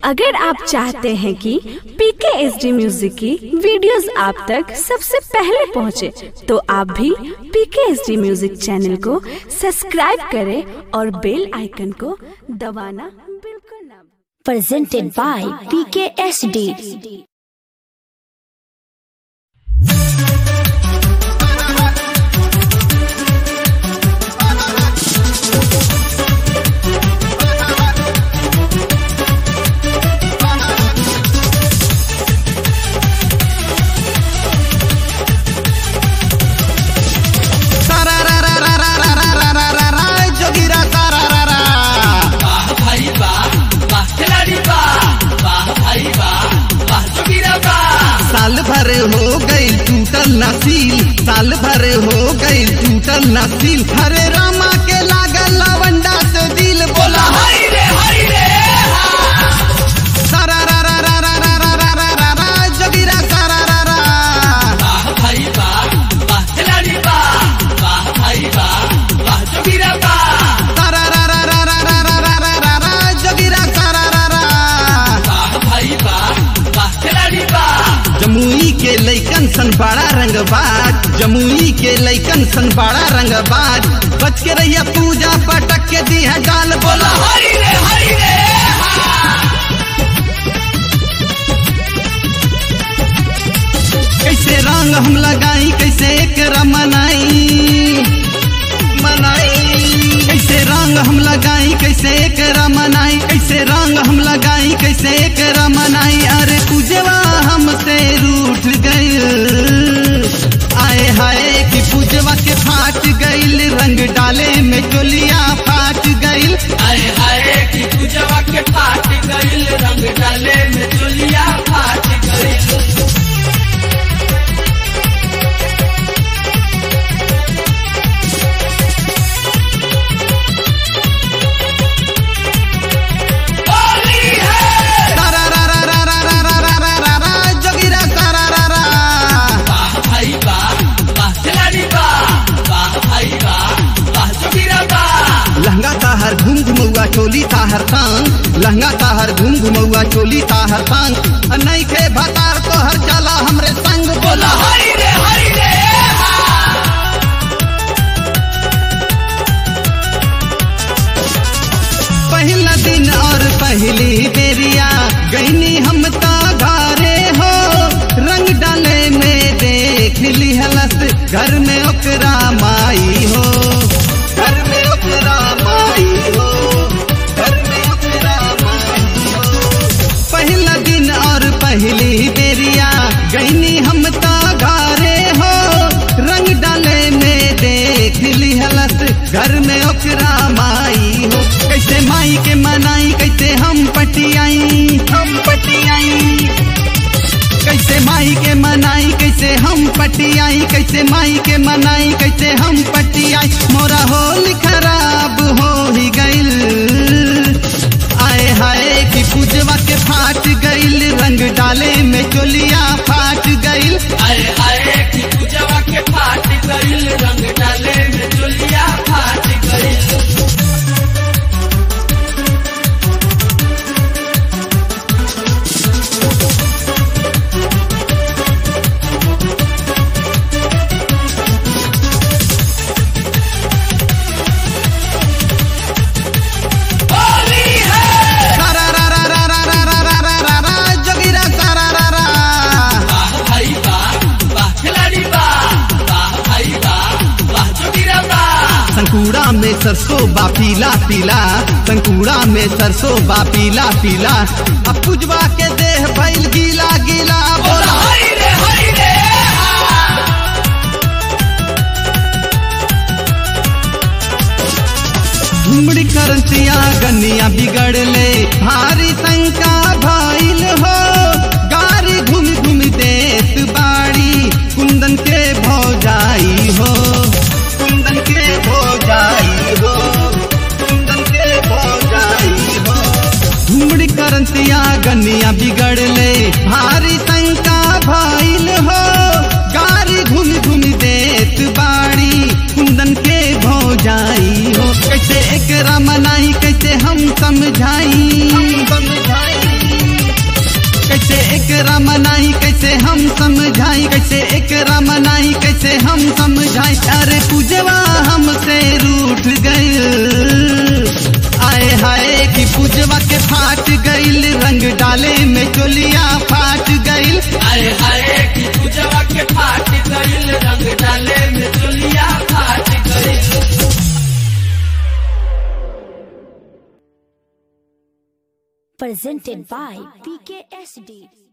अगर आप चाहते हैं कि पीके एस डी म्यूजिक की वीडियोस आप तक सबसे पहले पहुंचे, तो आप भी P K S D music channel को सब्सक्राइब करें और बेल आइकन को दबाना बिल्कुल ना भूलें। presented by PKSD. सारा रा रा रा रा रा रा रा रा रा रा जोगिरा सारा रा रा भाई वाह वाह खिलाड़ी वाह वाह भाई वाह वाह जोगिरा वाह साल भर हो गई टूटल नसील साल भर हो गई टूटल नसील हरे रामा के लागल लवंडा से दिल बोला हाय रे हाय रे सारा रा रा रा रा रा रा रा रा रा रा जोगिरा सारा रा रा वाह भाई वाह वाह खिलाड़ी वाह वाह भाई वाह वाह जोगिरा वाह सारा रा रा रा रा रा रा रा रा रा रा जोगिरा सारा रा रा वाह भाई वाह वाह खिलाड़ी वाह जमुई के लैकन सन बड़ा रंगबाज जमुई के लैकन सन बड़ा रंगबाज बच के रहिया पूजा पटक के दी है डाल बोला हाय रे हाय रे कैसे रंग हम लगाई कैसे एक मनाई मनाई कैसे रंग हम लगाई कैसे एक मनाई कैसे रंग हम लगाई कैसे एक मनाई अरे पूजवा हमसे रूठ गई आए हाय कि पूजवा के फाट गईल रंग डाले में चोलिया फाट गईल हाय हाय कि पूजवा के फाट गइल रंग डाले में चोलिया फाट गइल होली है सारा रा रा रा रा रा रा रा रा रा रा जोगिरा सारा रा रा वाह भाई वाह वाह खिलाड़ी वाह वाह भाई वाह वाह जोगिरा वाह लहंगा ताहर घूम घुमौआ चोली ताहर तांग लहंगा ताहर घूम घुमौआ चोली ताहर तांग नहीं खे भतार तोहर चला हमरे संग बोला हाय रे हाय रे पहला दिन और पहली बेरिया गईनी हम ता घरे हो रंग डाले में देख ली हलस घर में ओकरा माई हो घर में ओकरा माई हो घर में ओकरा माई हो पहला दिन और पहली बेरिया गईनी हम ता घरे हो रंग डाले में देख ली हलस घर में ओकरा माई हो कैसे माई के मनाई कैसे हम पटियाई हम पटियाई कैसे माई के मनाई कैसे हम पटियाई कैसे माई के मनाई कैसे हम पटियाई मोरा होली खराब हो ही गईल आए हाय कि पूजवा के फाट गईल रंग डाले में चोलिया फाट गईल हाय हाय कि पूजवा के फाट गइल रंग डाले में चोलिया फाट गइल होली है सारा रा रा रा रा रा रा रा रा रा रा जोगिरा सारा रा रा वाह भाई वाह वाह खिलाड़ी वाह वाह भाई वाह वाह जोगिरा वाह संकुड़ा में सरसों बा पीला पीला संकुड़ा में सरसों बा पीला पीला अब पुजवा के देह भइल गीला गीला बोला हाय रे हाय रे घुमड़ी करतिया गनिया बिगड़ले भारी शंका भइल हो गारी घूम घूम देत बाड़ी कुंदन के भौजाई हो कुंदन के भौजाई हो कुंदन के भौजाई हो घुमड़ी करतिया गनिया बिगड़ले भारी शंका भइल हो गारी घूम घूम देत बाड़ी कुंदन के भौजाई हो कैसे एक मनाई कैसे हम समझाई समझाई एकरा मनाई कैसे हम समझाई कैसे एकरा मनाई कैसे हम समझाई अरे पूजवा हमसे रूठ गई आए हाय कि पूजवा के फाट गईल रंग डाले में चोलिया फाट गईल आए हाय की पूजवा के फाट गईल रंग डाले में चोलिया फाट गईल Presented by PKSD.